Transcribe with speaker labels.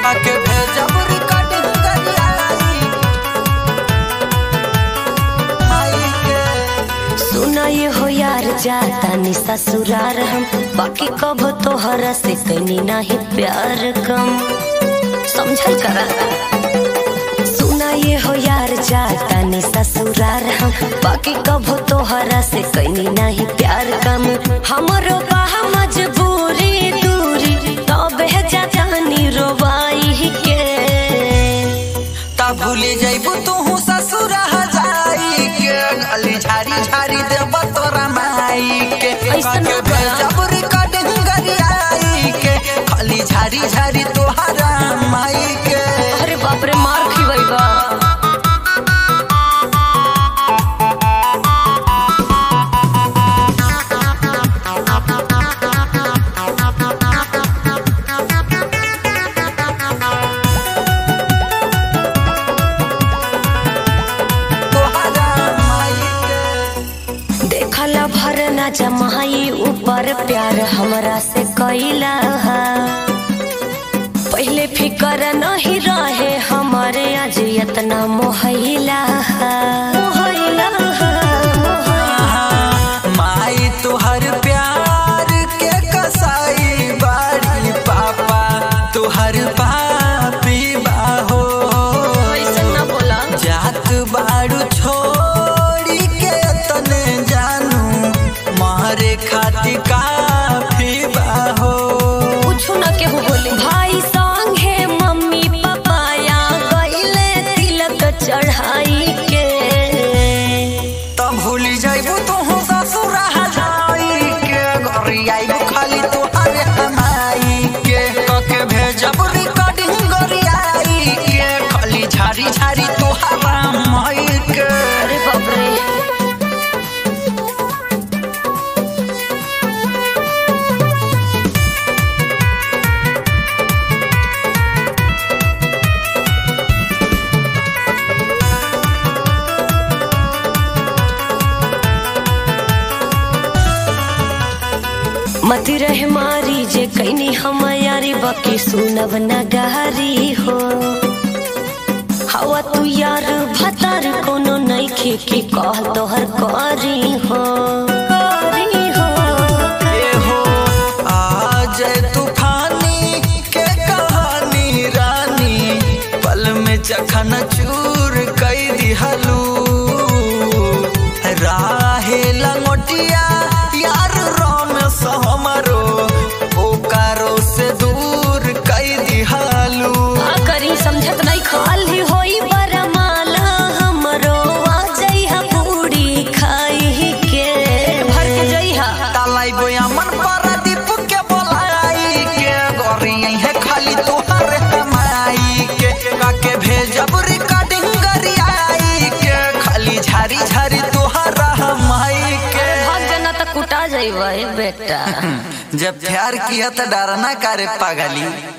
Speaker 1: के भेजब रिकॉर्डिंग करियाई माई के
Speaker 2: सुना ये हो यार जाता नि ससुरार हम बाकी कब तोहरा से कनी नहीं प्यार कम समझल करा सुना ये हो यार जाता नि ससुरार हम बाकी कब तोहरा से कनी नहीं प्यार कम हमरो बाह मजबूरी दूरी तबे जाता नि रोवाई के
Speaker 1: ता भूले जइबू तू ससुर जाई के गली झारी झारी देब तोरा माई के
Speaker 2: ऐसन
Speaker 1: के
Speaker 2: बा।
Speaker 1: भेजब रिकॉर्डिंग करियाई के गली झारी झारी तोहरा माई के
Speaker 2: अरे बाप रे मार खिवैबा
Speaker 1: तोहरा माई के
Speaker 2: देखला भर न जमाई ऊपर प्यार हमरा से कैला हा। पहले फिकर नहीं रहे हमारे आज इतना मोहला हा। मोहला हा, मोहला।
Speaker 1: माई तोहर प्यार के कसाई बाड़ी पापा तोहर पापी बाहो
Speaker 2: ऐसन ना बोला
Speaker 1: जात बाड़ू छोड़ी के तने जानू मारे खाती काफी बाहो
Speaker 2: कुछ न केहू बोले भाई संगे मम्मी पापा या गईले तिलक चढ़ाई के
Speaker 1: तब भूली जाइबू तू ससुर जाई के घरी आइबू खाली तोहरे हमाई के कके भेजब रिकॉर्डिंग गरियाई के खाली झारी झारी तोहरा माई के
Speaker 2: अरे बाप रे मती रहे मारी जे कैनी हम यारी बाकी सुनब न गहरी हो हवा तू यार भतार कोनो नइखे की कह तोहर करी हो करी हो
Speaker 1: ए हो आज तूफानी के कहानी रानी पल में चखन चूर कई दिहलू राहे लंगोटिया यार रोम सहमरो ओकारो से दूर कई दिहलू
Speaker 2: का करी समझत नहीं खाली होई बरमाला हमरो आ जइहा पूरी खाई के भर के जइहा
Speaker 1: तालाई बोया मन पर दीप के बोलाई के गोरी है खाली तोहर हमाई के काके भेजब रिकॉर्डिंग गरियाई के खाली झारी झारी तोहर हमाई के
Speaker 2: भाग जाना तो कुटा जइबा ए बेटा
Speaker 1: जब प्यार किया तो डरना करे पागली